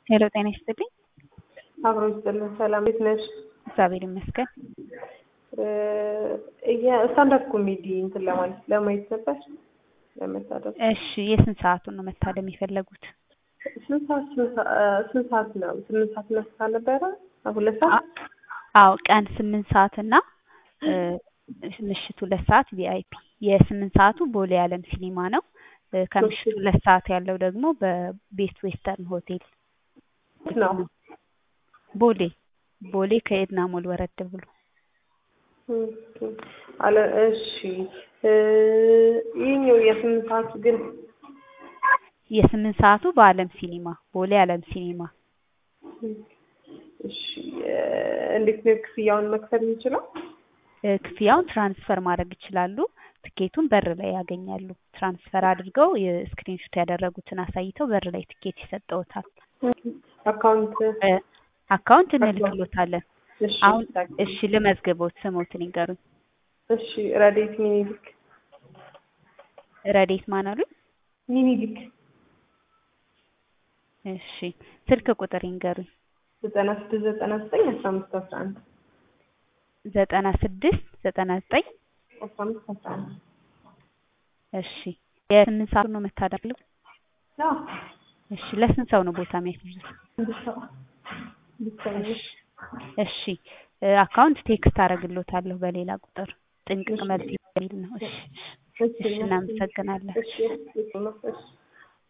ሄሎ ጤና ይስጥልኝ። አብሮ ይስጥልን። ሰላም እንዴት ነሽ? እግዚአብሔር ይመስገን። ስታንዳፕ ኮሜዲ እንትን ለማለት ለማየት ነበር ለመታደም። እሺ የስንት ሰዓቱን ነው መታደም የፈለጉት? ስንት ሰዓት ስንት ሰዓት ነው? ስምንት ሰዓት ነስታ ነበረ ሁለት ሰዓት አዎ ቀን ስምንት ሰዓት እና ምሽት ሁለት ሰዓት ቪአይፒ። የስምንት ሰዓቱ ቦሌ ዓለም ሲኒማ ነው። ከምሽቱ ሁለት ሰዓት ያለው ደግሞ በቤስት ዌስተርን ሆቴል ነው። ቦሌ ቦሌ ከኤድና ሞል ወረድ ብሎ አለ። እሺ ይህኛው የስምንት ሰዓቱ ግን የስምንት ሰዓቱ በዓለም ሲኒማ ቦሌ ዓለም ሲኒማ። እሺ እንዴት ነው ክፍያውን መክፈል የሚችለው? ክፍያውን ትራንስፈር ማድረግ ይችላሉ። ትኬቱን በር ላይ ያገኛሉ። ትራንስፈር አድርገው የስክሪንሾት ያደረጉትን አሳይተው በር ላይ ትኬት ይሰጠውታል። አካውንት አካውንት እንልክሎታለን። አሁን እሺ ልመዝግቦት፣ ስሞትን ይንገሩኝ። እሺ ረዴት ሚኒሊክ ረዴት ማን አሉኝ? ሚኒሊክ እሺ ስልክ ቁጥር ይንገሩኝ። ዘጠና ስድስት ዘጠና ዘጠኝ አስራ አምስት አስራ አንድ ዘጠና ስድስት ዘጠና ዘጠኝ አስራ አምስት አስራ አንድ እሺ የስምንት ሰዓት ነው መታደርሉ? አዎ እሺ ለስንት ሰው ነው ቦታ የሚያስይዙት? አንድ ሰው ብቻዬን እሺ አካውንት ቴክስት አደርግሎታለሁ በሌላ ቁጥር ጥንቅቅ መልስ የሚል ነው። እሺ እሺ እናመሰግናለን። እሺ እሺ